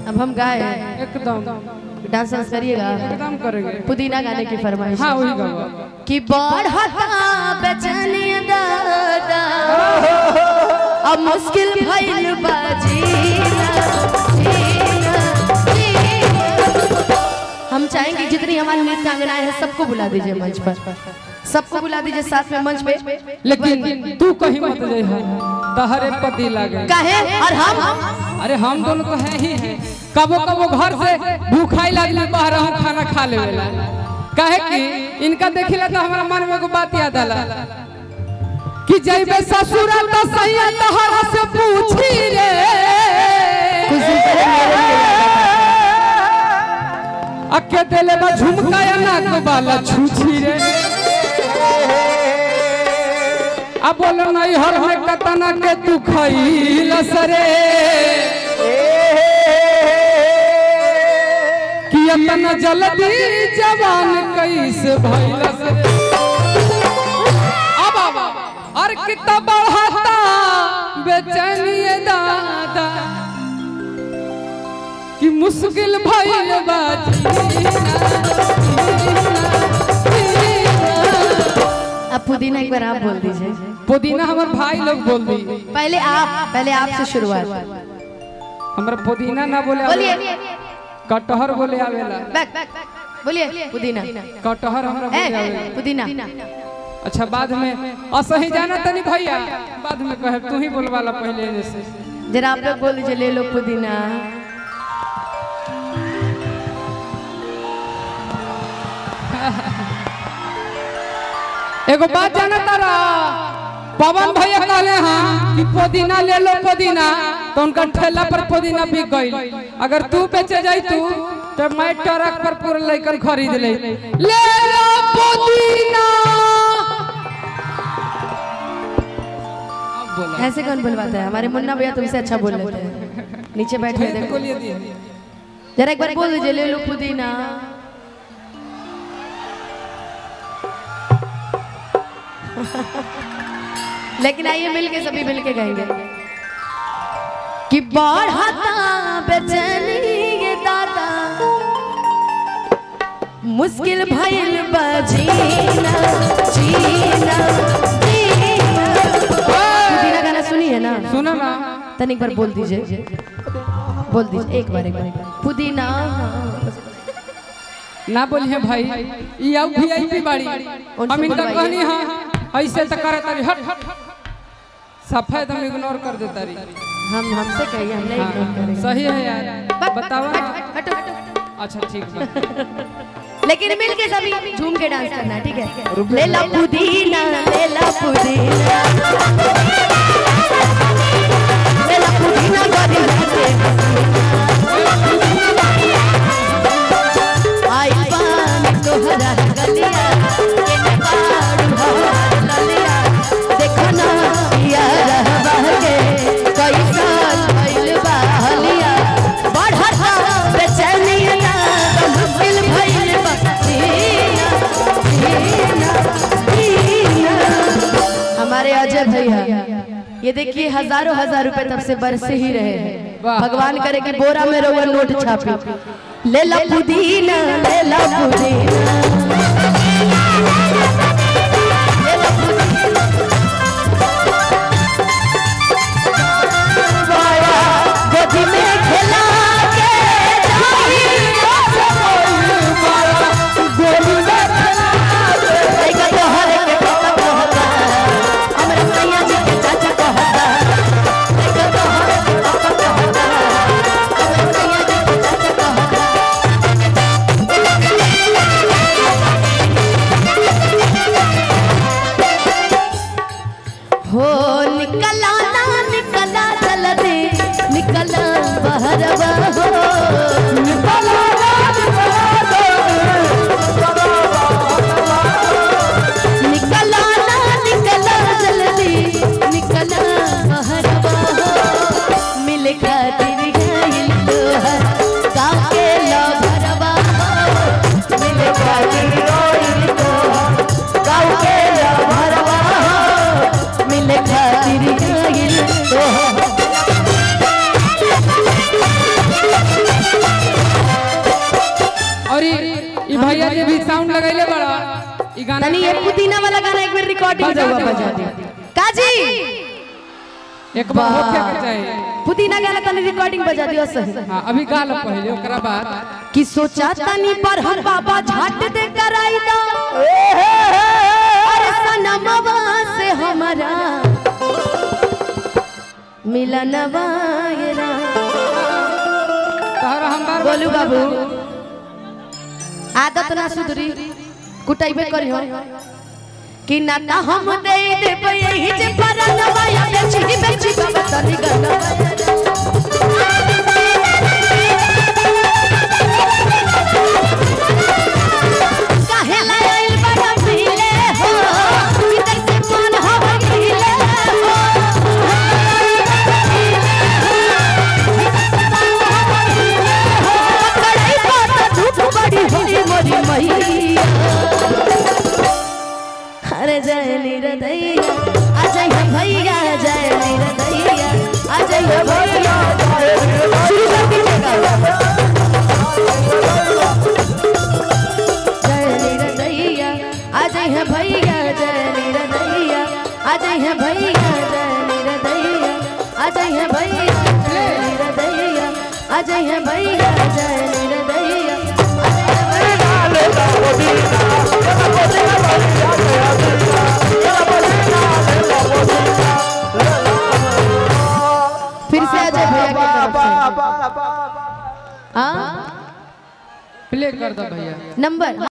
अब हम गाए एकदम डांस वांस करिएगा एकदम करेंगे पुदीना गाने की फरमाइश हाँ वही गाओ कि बढ़ता बेचैनी दादा अब मुश्किल भइल बा जीना, जीना, जीना। हम चाहेंगे जितनी हमारी नृत्यांगनाएं हैं सबको बुला दीजिए मंच पर सबको बुला दीजिए साथ में मंच पे लेकिन तू कहीं मत जाए तहरे पति लागे कहे और हम अरे हम दोनों तो हैं ही हैं कबो कबो घर से भूखाई लगली बाहर हम खाना खा लेवेला काहे कि इनका देखिला तो हमारा मन में एगो बात याद आला कि जइबे ससुरा तो सैया तहरा से पूछी रे कुछ दिन पहले मेरे लिए अके देले बा झुमका या नाक वाला छूछी रे अब बोलो नहीं हर में कतना के तू खइलस रे कि अपना जल्दी जवान कैसे भइलस रे अब अब और कितना बढ़ता बेचैनी दादा कि मुश्किल भइल बा अब पुदीना एक बार आप बोल दीजिए पुदीना हमार भाई लोग बोल दी पहले आप पहले आपसे शुरुआत हमरा पुदीना ना बोले बोलिए आवेला, कटहर बोले आवेला बैक बोलिए पुदीना कटहर हमरा ए, बोले आवेला पुदीना अच्छा बाद में असही जाना तनी भैया बाद में कहे तू ही बोलवाला पहले एने से जरा आप लोग बोल दीजिए ले लो पुदीना एगो बात जाना तारा पवन भैया कहले हाँ कि पुदीना ले लो पुदीना तो उनका ठेला पर पुदीना बिक गई अगर तू बेचे जाई तू तो मैं ट्रक पर पूरा लेकर खरीद ले ले लो पुदीना अब बोला ऐसे कौन बुलवाता है हमारे मुन्ना भैया तुमसे अच्छा बोल लेते हैं नीचे बैठे फिर देखो बोलिए दी जरा एक बार बोल दीजिए ले लो पुदीना लेकिन आइए मिलके सभी मिलके गाएंगे कि बढ़ता बेचैनी ये दादा मुश्किल भइल बा जीना जीना जीना पुदीना गाना सुनी है ना सुनो ना तन एक बार बोल दीजिए बोल दीजिए एक बार एक बार पुदीना ना बोलिए भाई ये अब वीआईपी बाड़ी हम इनका बुलवाइए। कहनी हाँ ऐसे तो करे तारी हट हट हट सफेद हम इग्नोर कर देता रही हम हमसे कहिए हम नहीं इग्नोर हाँ, करेंगे सही है यार बताओ ना हटो, हटो। अच्छा ठीक है लेकिन मिल के सभी झूम के डांस करना है, ठीक है ले ला पुदीना ले ला पुदीना ले ला पुदीना गरी के आई पान तोहरा गलिया के ने बाड़ू हमार ललिया देखो ना पिया रहबा के कैसा भइल बा हलिया बढ़ता बेचैनी ना मुश्किल भइल बा जीना जीना जीना हमारे अजय भैया ये देखिए हजारों हजार रुपए तब से बरसे ही रहे हैं वाह। भगवान करे कि बोरा में रोवा नोट छापी ले ला पुदीना ले ला पुदीना ले ला पुदीना बाया गोदी में खेला के जाई गोदी में खेला के लइका तोहर के पापा कहता हमरा सैया जी के चाचा कहता लइका तोहर के पापा कहता हमरा सैया जी के चाचा कहता भी साउंड लगैले बड़ा ई गाना तनी ये पुदीना वाला गाना एक बार रिकॉर्डिंग बजा रहुआ दे, बजा बजा दे काजी एक बार होके के चाहिए पुदीना गाना तनी रिकॉर्डिंग बजा दियो सही हाँ अभी गा लो पहले ओकरा बाद कि सोचा तनी पर हम बाबा झाट दे कराई दा अरे सनमवा से हमारा मिलनवा ये रा तोहरा हम बार बोलू बाबू आदत ना सुधरी कुटाइबे करी हो कि ना ता हम दे देब यही जे परनवा या बेची बेची बाबा तनी गनवा काहे लायल बड़ा पीले हो इधर से मन हो पीले हो कड़ाई पर धूप बड़ी होगी मोरी मैया अरे जय निरदैया आ जय भैया जय निरदैया आ जय भैया शुरू कर दीजिएगा जय निरदैया आ जय भैया जय निरदैया आ जय भैया जय निरदैया आ जय भैया जय निरदैया आ जय भैया जय निरदैया आ जय भैया फिर से आ जाए भैया की तरफ से हाँ प्ले कर दो भैया नंबर